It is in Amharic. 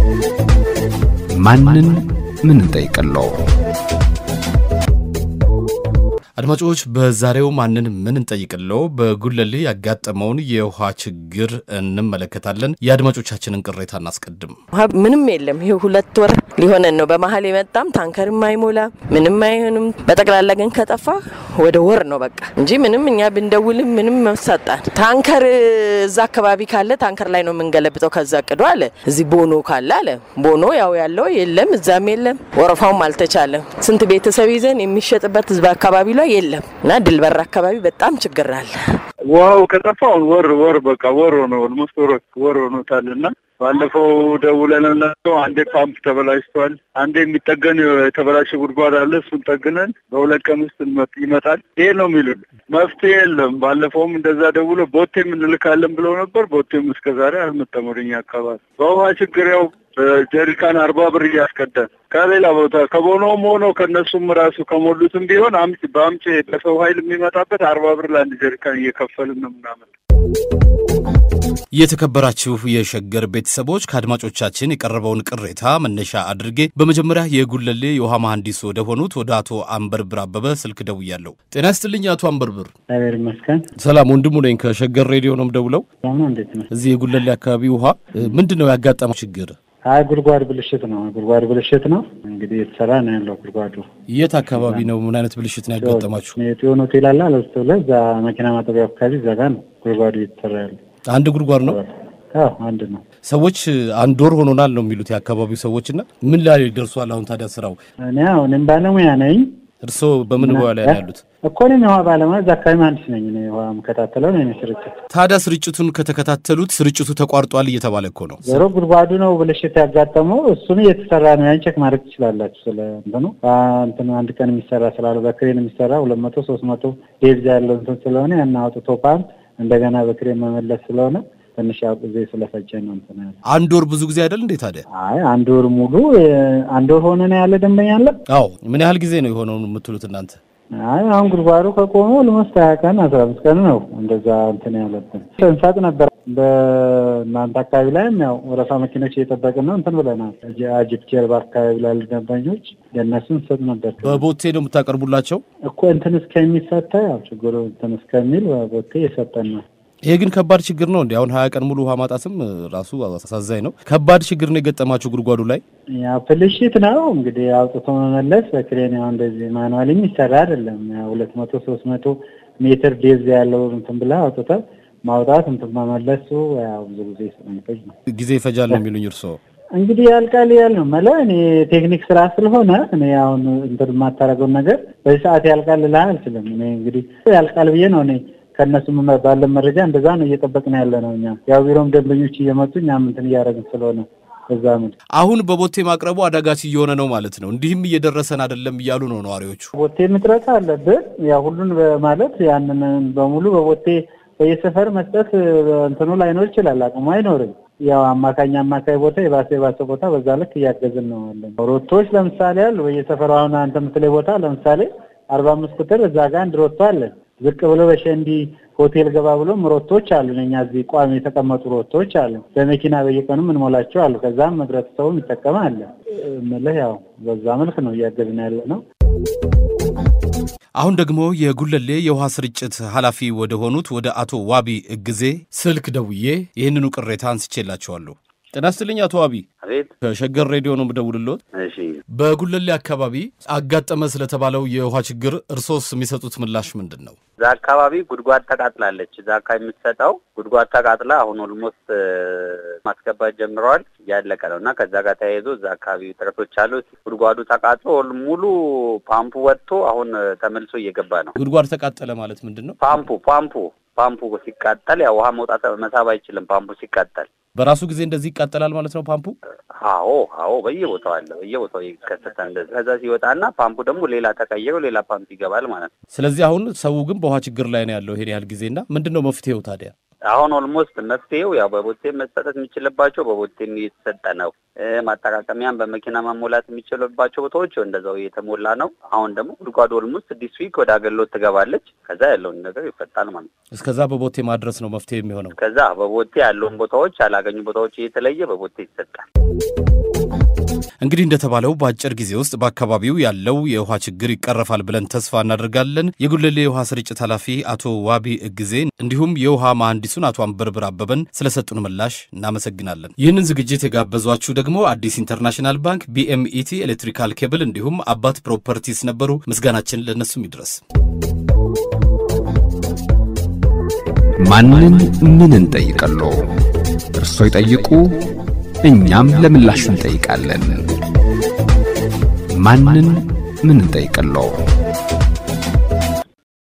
ማንን ምን እንጠይቅለው? አድማጮች በዛሬው ማንን ምን እንጠይቅለው በጉለሌ ያጋጠመውን የውሃ ችግር እንመለከታለን። የአድማጮቻችንን ቅሬታ እናስቀድም። ውሃ ምንም የለም። ይሄ ሁለት ወር ሊሆነን ነው። በመሀል የመጣም ታንከርም አይሞላ ምንም አይሆንም። በጠቅላላ ግን ከጠፋ ወደ ወር ነው በቃ እንጂ ምንም እኛ ብንደውልም ምንም መሳጣን ታንከር እዛ አካባቢ ካለ ታንከር ላይ ነው የምንገለብጠው። ከዛ ቅዶ አለ እዚህ ቦኖ ካለ አለ ቦኖ ያው ያለው የለም፣ እዛም የለም። ወረፋውም አልተቻለም። ስንት ቤተሰብ ይዘን የሚሸጥበት ህዝብ አካባቢ ላይ የለም እና ድልበር አካባቢ በጣም ችግር አለ። ውሃው ከጠፋውን ወር ወር በቃ ወር ሆነ ኦልሞስት ወር ወር ሆኖታል እና ባለፈው ደውለንላቸው አንዴ ፓምፕ ተበላሽቷል፣ አንዴ የሚጠገን የተበላሸ ጉድጓድ አለ፣ እሱን ጠግነን በሁለት ቀን ውስጥ ይመጣል። ይሄ ነው የሚሉን፣ መፍትሄ የለም። ባለፈውም እንደዛ ደውሎ ቦቴም እንልካለን ብለው ነበር። ቦቴም እስከ ዛሬ አልመጣም ወደኛ አካባቢ። በውሃ ችግር ያው ጀሪካን አርባ ብር እያስቀዳን ከሌላ ቦታ ከቦኖም ሆኖ ከእነሱም ራሱ ከሞሉትም ቢሆን አምጪ በአምጪ በሰው ኃይል የሚመጣበት አርባ ብር ለአንድ ጀሪካን እየከፈልን ነው ምናምን የተከበራችሁ የሸገር ቤተሰቦች ከአድማጮቻችን የቀረበውን ቅሬታ መነሻ አድርጌ በመጀመሪያ የጉለሌ የውሃ መሐንዲስ ወደ ሆኑት ወደ አቶ አንበርብር አበበ ስልክ ደውያለሁ። ጤና ይስጥልኝ አቶ አንበርብር። እግዚአብሔር ይመስገን። ሰላም ወንድሙ ነኝ ከሸገር ሬዲዮ ነው የምደውለው። ነው እንዴት ነው? እዚህ የጉለሌ አካባቢ ውሃ ምንድን ነው ያጋጠመው ችግር? አይ ጉድጓድ ብልሽት ነው። ጉድጓድ ብልሽት ነው እንግዲህ የተሰራ ነው ያለው ጉድጓዱ። የት አካባቢ ነው? ምን አይነት ብልሽት ነው ያጋጠማችሁ? የጤዮን ሆቴል አለ አለስቶ ላይ እዛ መኪና ማጠቢያ አካባቢ እዛ ጋር ነው ጉድጓዱ እየተሰራ ያለው። አንድ ጉድጓድ ነው። አዎ አንድ ነው። ሰዎች አንድ ወር ሆኖናል ነው የሚሉት የአካባቢው ሰዎች እና ምን ላይ ደርሷል አሁን ታዲያ ስራው? እኔ አሁንም ባለሙያ ነኝ። እርስዎ በምን ሙያ ላይ ነው ያሉት? እኮ እኔም የውሃ ባለሙያ እዛ አካባቢ መሀንዲስ ነኝ። እኔ ውሃ የምከታተለው ነው ስርጭት። ታዲያ ስርጭቱን ከተከታተሉት ስርጭቱ ተቋርጧል እየተባለ እኮ ነው። ዞሮ ጉድጓዱ ነው ብልሽት ያጋጠመው። እሱን እየተሰራ ነው። ያን ቼክ ማድረግ ትችላላችሁ። ስለ እንትኑ እንትኑ አንድ ቀን የሚሰራ ስላለ በክሬን የሚሰራ ሁለት መቶ ሶስት መቶ ዴብዛ ያለው እንትን ስለሆነ ያን አውጥቶ ፓምፕ እንደገና በክሬን መመለስ ስለሆነ ትንሽ ያው ጊዜ ስለፈጀ ነው እንትን ያለ። አንድ ወር ብዙ ጊዜ አይደል እንዴ ታዲያ? አይ አንድ ወር ሙሉ አንድ ወር ሆነ ነው ያለ ደንበኛ አለ። አዎ ምን ያህል ጊዜ ነው የሆነው የምትሉት እናንተ? አይ አሁን ጉድጓዱ ከቆመ ልመስት ሀያ ቀን አስራ አምስት ቀን ነው እንደዛ እንትን ያለብን እንሰጥ ነበር። በእናንተ አካባቢ ላይም ያው ወረፋ መኪኖች እየጠበቅን ነው እንትን ብለናል። አጅብ ጀርባ አካባቢ ላሉ ደንበኞች ለእነሱ እንሰጥ ነበር። በቦቴ ነው የምታቀርቡላቸው እኮ እንትን እስከሚፈታ ያው ችግሩ እንትን እስከሚል ቦቴ እየሰጠን ነው። ይሄ ግን ከባድ ችግር ነው እንዲ አሁን ሀያ ቀን ሙሉ ውሃ ማጣትም ራሱ አሳዛኝ ነው። ከባድ ችግር ነው የገጠማችሁ ጉድጓዱ ላይ? ያው ፍልሽት ነው እንግዲህ አውጥቶ መመለስ በክሬን ያው እንደዚህ ማኑዋል የሚሰራ አይደለም። ያው ሁለት መቶ ሶስት መቶ ሜትር ዴዝ ያለው እንትን ብላ አውጥተ ማውጣት እንትን መመለሱ ያው ብዙ ጊዜ ስለሚፈጅ ነው ጊዜ ይፈጃል ነው የሚሉኝ እርስዎ? እንግዲህ ያልቃል ያል ነው መለ እኔ ቴክኒክ ስራ ስለሆነ እኔ አሁን እንትን የማታደርገውን ነገር በዚህ ሰዓት ያልቃል ልልህ አልችልም። እኔ እንግዲህ ያልቃል ብዬ ነው እኔ ከእነሱ ባለን መረጃ እንደዛ ነው እየጠበቅን ያለ ነው። እኛ ያው ቢሮም ደንበኞች እየመጡ እኛም እንትን እያደረግን ስለሆነ በዛ ምን አሁን በቦቴ ማቅረቡ አዳጋች እየሆነ ነው ማለት ነው። እንዲህም እየደረሰን አይደለም እያሉ ነው ነዋሪዎቹ። ቦቴ ምጥረት አለብን። ያው ሁሉን ማለት ያንን በሙሉ በቦቴ በየሰፈር መስጠት እንትኑ ላይኖር ይችላል፣ አቅሙ አይኖርም። ያው አማካኝ አማካይ ቦታ የባሰ የባሰ ቦታ በዛ ልክ እያገዝን ነው ያለን። ሮቶዎች ለምሳሌ አሉ በየሰፈሩ አሁን አንተ የምትለኝ ቦታ ለምሳሌ አርባ አምስት ቁጥር እዛ ጋር አንድ ሮቶ አለን። ዝቅ ብሎ በሸንዲ ሆቴል ገባ ብሎ ሮቶዎች አሉ። እኛ እዚህ ቋሚ የተቀመጡ ሮቶዎች አሉ። በመኪና በየቀኑ የምንሞላቸው አሉ። ከዛም ህብረተሰቡ ይጠቀም አለ እምልህ ያው በዛ መልክ ነው እያገዝን ያለ ነው። አሁን ደግሞ የጉለሌ የውሃ ስርጭት ኃላፊ ወደ ሆኑት ወደ አቶ ዋቢ እግዜ ስልክ ደውዬ ይህንኑ ቅሬታ አንስቼላቸዋለሁ። ጤና ይስጥልኝ አቶ ዋቢ። አቤት። ከሸገር ሬዲዮ ነው የምደውልልዎት። እሺ በጉለሌ አካባቢ አጋጠመ ስለተባለው የውሃ ችግር እርሶስ የሚሰጡት ምላሽ ምንድን ነው? እዛ አካባቢ ጉድጓድ ተቃጥላለች። እዛ አካባቢ የምትሰጠው ጉድጓድ ተቃጥላ አሁን ኦልሞስት ማስገባት ጀምረዋል። እያለቀ ነው እና ከዛ ጋር ተያይዞ እዛ አካባቢ ጥረቶች አሉት። ጉድጓዱ ተቃጥሎ ሙሉ ፓምፑ ወጥቶ አሁን ተመልሶ እየገባ ነው። ጉድጓድ ተቃጠለ ማለት ምንድን ነው? ፓምፑ ፓምፑ ፓምፑ ሲቃጠል ያው ውሃ መውጣት መሳብ አይችልም። ፓምፑ ሲቃጠል በራሱ ጊዜ እንደዚህ ይቃጠላል ማለት ነው ፓምፑ? አዎ አዎ፣ በየቦታው አለ፣ በየቦታው ይከሰተ እንደዚህ። ከዛ ሲወጣና ፓምፑ ደግሞ ሌላ ተቀይሮ ሌላ ፓምፕ ይገባል ማለት ነው። ስለዚህ አሁን ሰው ግን በውሃ ችግር ላይ ነው ያለው ይሄን ያህል ጊዜና ምንድን ነው መፍትሄው ታዲያ? አሁን ኦልሞስት መፍትሄው ያው በቦቴ መሰጠት የሚችልባቸው በቦቴም እየተሰጠ ነው። ማጠራቀሚያም በመኪና መሞላት የሚችልባቸው ቦታዎች እንደዛው እየተሞላ ነው። አሁን ደግሞ ጉድጓዱ ኦልሞስት ዲስ ዊክ ወደ አገልግሎት ትገባለች። ከዛ ያለውን ነገር ይፈጣል ማለት ነው። እስከዛ በቦቴ ማድረስ ነው መፍትሄ የሚሆነው። ከዛ በቦቴ ያለውን ቦታዎች ያላገኙ ቦታዎች እየተለየ በቦቴ ይሰጣል። እንግዲህ እንደተባለው በአጭር ጊዜ ውስጥ በአካባቢው ያለው የውሃ ችግር ይቀረፋል ብለን ተስፋ እናደርጋለን። የጉለሌ የውሃ ስርጭት ኃላፊ አቶ ዋቢ እግዜ እንዲሁም የውሃ መሐንዲሱን አቶ አንበርብር አበበን ስለሰጡን ምላሽ እናመሰግናለን። ይህንን ዝግጅት የጋበዟችሁ ደግሞ አዲስ ኢንተርናሽናል ባንክ፣ ቢኤምኢቲ ኤሌክትሪካል ኬብል እንዲሁም አባት ፕሮፐርቲስ ነበሩ። ምስጋናችን ለእነሱም ይድረስ። ማንን ምን እንጠይቀሎ? እርሶ ይጠይቁ፣ እኛም ለምላሹ እንጠይቃለን። ማንን ምን እንጠይቀሎ?